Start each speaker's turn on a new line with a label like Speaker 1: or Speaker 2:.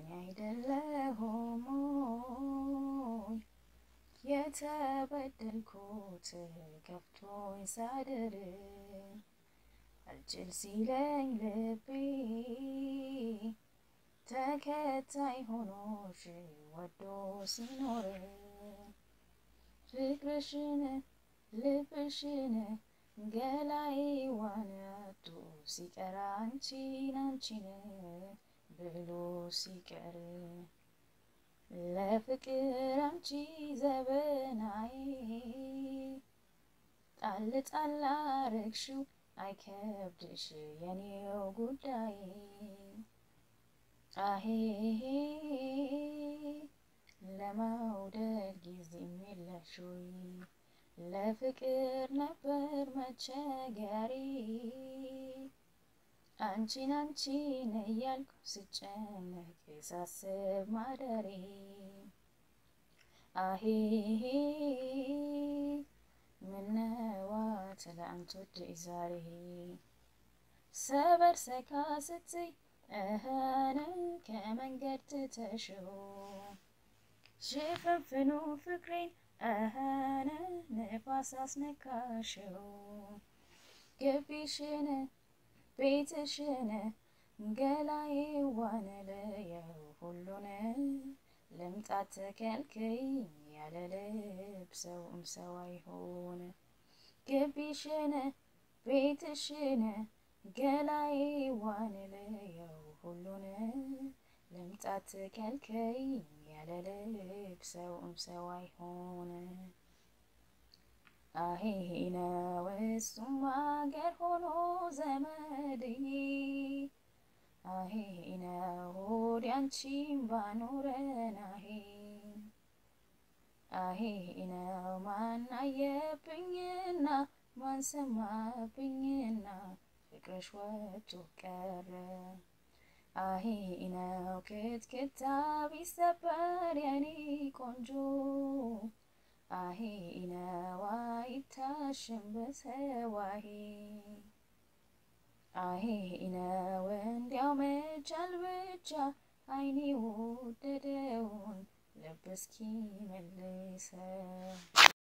Speaker 1: እኔ አይደለሁም ሆይ የተበደልኩት ከፍቶኝ ሳድር አልችል ሲለኝ ልቤ ተከታይ ሆኖሽ ወዶ ሲኖር ፍቅርሽን ልብሽን ገላይ ዋናቱ ሲቀር አንቺን አንቺን ብሎ ሲቀር ለፍቅር አንቺ ዘበናዬ ጣል ጣል አረግሽው አይከብድሽ የኔው ጉዳይ አሄ ለመውደድ ጊዜም የለሽ ወይ ለፍቅር ነበር መቸገሪ አንቺን አንቺን እያልኩ ስጨነቅ ሳስብ ማደሬ አሄ ምነዋ ትላንት ወደይ ዛሬ ሰበር ሰካ ስትይ እህነ ከመንገድ ትተሽው ሽፍንፍኑ ፍቅሬን እህነ ንፋስ አስነካሽው ግቢሽን ቤትሽን ገላዬ ዋንለየው ሁሉን ልምጣት ተከልክይ ያለ ልብ ሰውም ሰው አይሆን ግቢሽን ቤትሽን ገላዬ ዋንለየው ሁሉን ልምጣት ተከልክይ ያለ ልብ ሰውም ሰው አይሆን አሄ ነው እሱም አገር ሆኖ ዘመድዬ አሄ ነው ሆድ አንቺን ባኖረን አሄ አሄ ነው ማን አየብኝና ማን ሰማብኝና ፍቅርሽ ወጥቶ ቀረ አሄ ነው ክትክታ ቢሰበር የኔ ቆንጆ አሄ ነው አይታሽም በሰዋሄ አሄ ነው እንዲያው መቻል ብቻ አይኔ ወደደውን ልብ እስኪ መልሰው